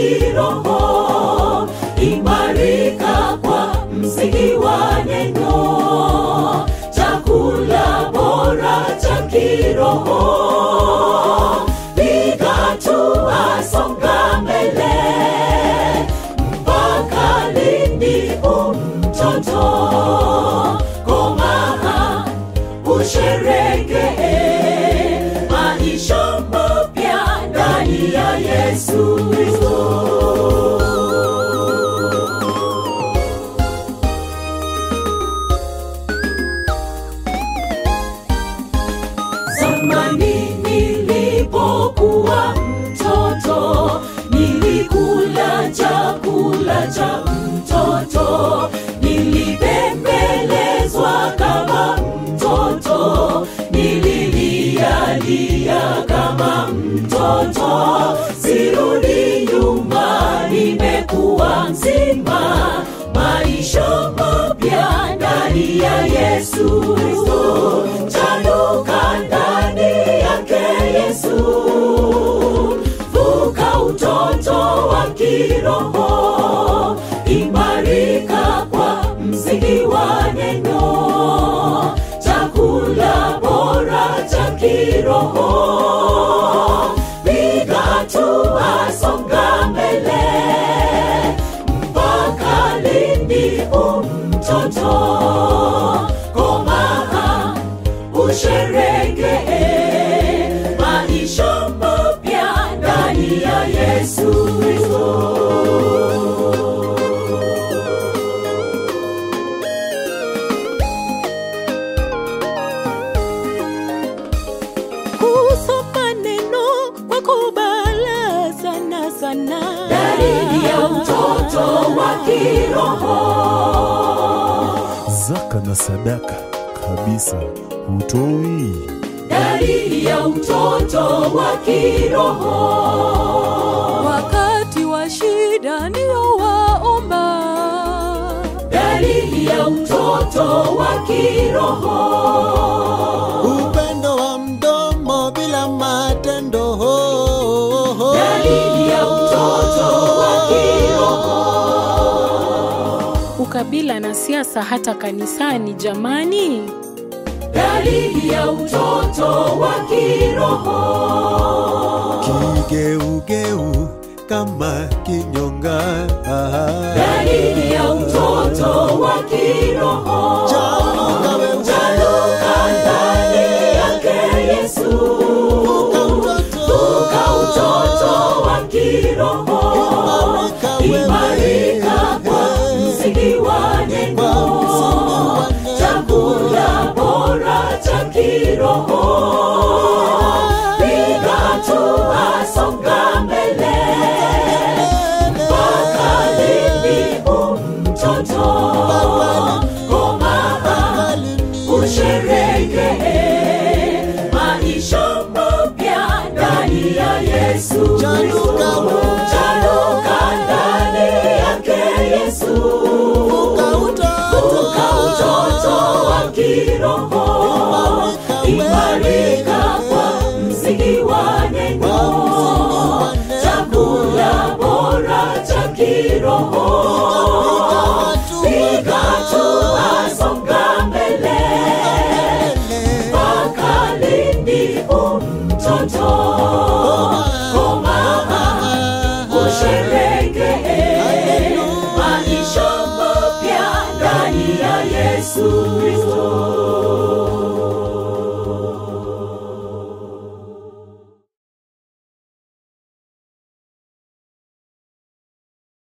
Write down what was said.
kiroho, imarika kwa msingi wa neno, chakula bora cha kiroho. Piga hatua, songa mbele, mpaka lini umtoto? Komaa usherekee maisha mapya ndani ya Yesu Kristo. Zamani nilipokuwa mtoto, nilikula chakula cha mtoto, nilibembelezwa kama mtoto, nililialia kama mtoto. Sirudi nyuma, nimekuwa mzima, maisha mapya ndani ya Yesu Kristo. Chanuka ndani yake Yesu, vuka utoto wa kiroho, imarika kwa msingi wa neno, chakula bora cha kiroho. Piga hatua, songa mbele, mpaka lini umtoto? Komaa usherekee maisha mapya ndani ya Yesu Kristo. kusoma neno kwa kubala sana sana Dalili ya utoto wa kiroho zaka na sadaka kabisa hutoi. dalili ya utoto wa kiroho wakati wa shida ndio waomba dalili ya utoto wa kiroho upendo wa mdomo bila matendo dalili ya utoto wa kiroho ukabila na siasa hata kanisani jamani dalili ya utoto wa kiroho kigeugeu kama kinyonga dalili ya utoto wa kiroho Chanuka wewe. Chanuka ndani yake Yesu Vuka utoto wa kiroho Imarika kwa msingi wa neno Chakula bora cha kiroho Piga hatua, songa mbele mpaka lini umtoto? Komaa usherekee maisha mapya ndani ya Yesu Kristo. Chanuka ndani yake Yesu, vuka utoto wa kiroho, imarika kwa msingi wa neno, chakula bora cha kiroho. Piga hatua, songa mbele, mpaka lini umtoto? Komaa usherekee maisha mapya ndani ya Yesu